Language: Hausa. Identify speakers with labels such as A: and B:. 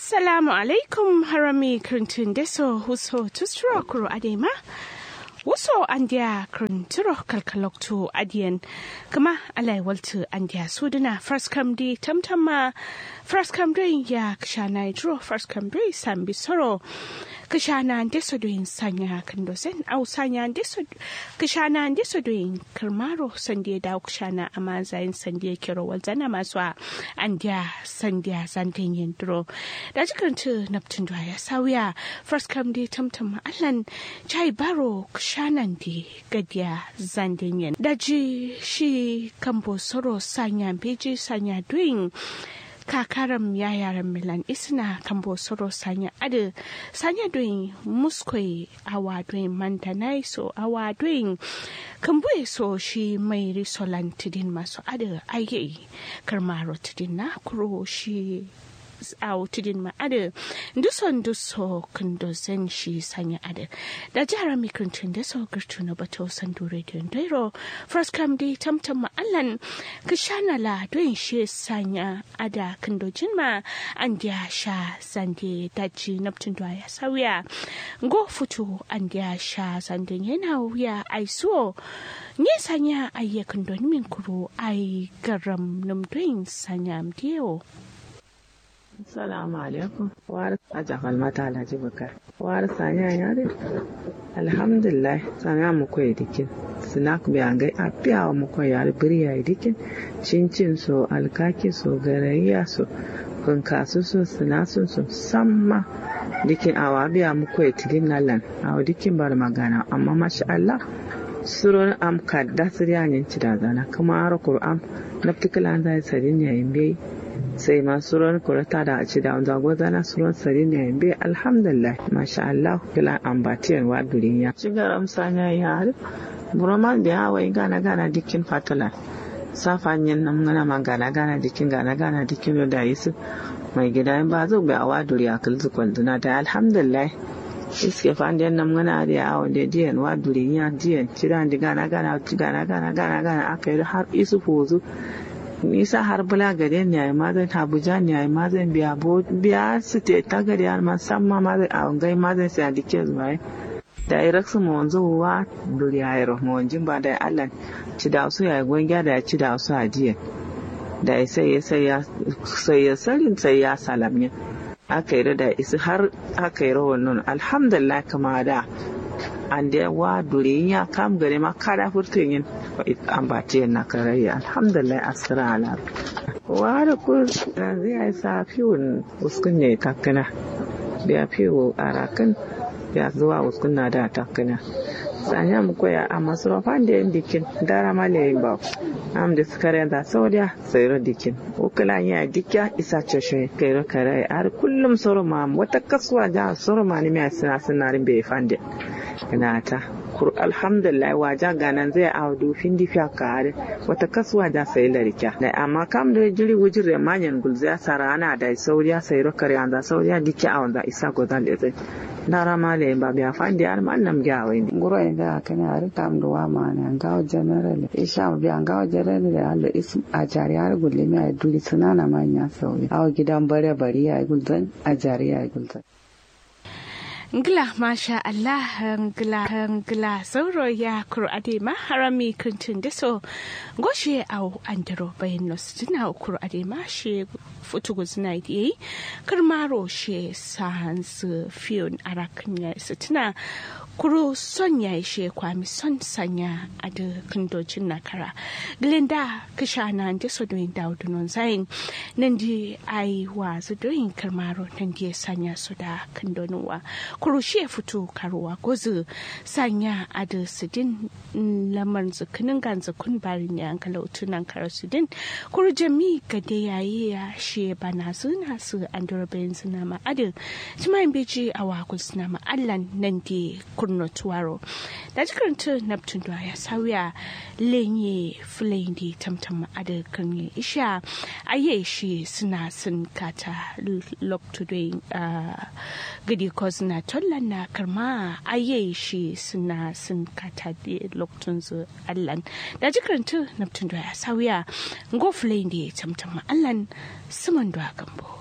A: assalamu alaikum harami kirtin deso huso tusturo kuro adema wuso andiya kirintiro kalkalokto adiyan kama alai waltu andiya suduna first come di tamtama first come doing ya kshana idro first come doing sambi soro kishana ndeso doing sanya kandosen au sanya ndeso kishana ndeso doing kirmaro sandiya da kishana ama zayin sandiya kiro walzana masu andiya sandiya zantin yindro da jikirintu naptun ya sauya first come di tamtama allan chai baro kishanan di gadiya zandin yin daji shi kambo soro sanya beji sanya doing kakaram ya yaran milan isna kambo soro sanya adu sanya doing muskoi awa doing mantanai so awa doing kambo so shi mai risolan tidin masu adu aye karmaro tidin na kuro shi a tudin ma ade duson duso kundo zen shi sanya ade da jihar mikrintun da so girtu na bato sandu radio dairo first come di tamtam ma allan kishana la doin shi sanya ada kundo jinma an dia sha zande daji naptun da ya sauya go futu an dia sha zande yana wuya ai so ne sanya ayyakan don min kuro ai garam numdoin sanya mdiyo
B: Assalamu alaikum. War aja falmata Alhaji Bukar. War sanya ya dai. Alhamdulillah sanya mu koyi dikin. Snack bi an gai apiya mu koyi yar biriya dikin. Cincin so alkaki so garayya so kunkasu so sinasun so samma dikin awa biya mu koyi tidin nalan. Awa dikin bar magana amma masha Allah suron am kadda siryanin cidazana kuma ara Qur'an naftikala zai sadin yayin bai sai ma suran kurata da ci da wanda gwazana suran sari ne be alhamdulillah masha Allah kila ambatiyan wa duniya ci garam sanya ya har buraman da ya wai gana gana dikin fatala safanyin nan gana ma gana gana dikin gana gana dikin da yisu mai gida ba zo bai awa duriya kulzu kwalduna da alhamdulillah iske fandiyan nan gana da ya awon da diyan wa duriya diyan ci da gana gana gana gana gana gana aka yi har isu fozu nisa har bula gare ni ai mazan abuja ni ai mazan biya bo biya su te ta gari har ma san ma mazan a ngai mazan sai a dike zuwa da ai raksu mu wanzu wa duri ai ro mu wanjin ba da Allah ci da su ya gonga da ya ci da su a jiya da ai sai ya sai ya sai ya sarin sai ya salamnya aka yi da isi har aka yi rawar nun alhamdulillah kama da an da wa duri ya kam gare ma kada furtun yin ambace na karayya alhamdulillah asira ala wa da ku zai yi sa fiwon uskun ne takana biya fiwo a rakan ya zuwa uskun na da takana sanya mu koya a masarufan da yin dikin dara malayin ba am da suka da saudiya sayar dikin ukula ya dikya isa ceshe kairo kare har kullum soroma wata kasuwa ja soroma ne mai sina sinarin bai fande ina ta kur alhamdulillah waja ganan zai audu findi fiya kare wata kasuwa da sai larika da amma kam da jiri wujin remanyan gulziya sarana da sauriya sayro kare anda sauriya dikya a wanda isa godan da zai dara male ba biya fandi ar man nam gawe ni
C: nguro inda kana ar tam do wa ma na ngaw general isha biya ngaw general da Allah ism a jari har gulle mi ay duli sunana ma nya sauri aw gidan bare bari ay gulzan a jari ay gulzan
A: Ngila masha Allah ngila ngila sauro ya kur'ade ma harami kuntin deso goshe au andaro bayan nostina kur'ade ma she futugu zina yi karmaro she sans fiyon arakan ya sitina kuro son ya ishe kwami son sanya a da kandocin nakara glinda kisha na da so doyin daudu non zain nan di ai wa zu doyin karmaro nan di sanya su da kandonuwa kuro shi fito karuwa gozu sanya a da sidin lamar zukinin gan zukun barin ya ankala utunan kara sidin kuro jami ga da yayi ya shi bana suna su an dora bayan suna ma adin jimayin beji a wakul suna ma allan nan di kurno tuwaro da jikaranta neptune da ya sauya lenye filayin da tamtam ada kan isha aye shi suna sun kata lokto da gidi ko suna tollan na karma aye shi suna sun kata da loktun zu allan da jikaranta neptune da ya sauya go filayin da tamtam allan suman da gambo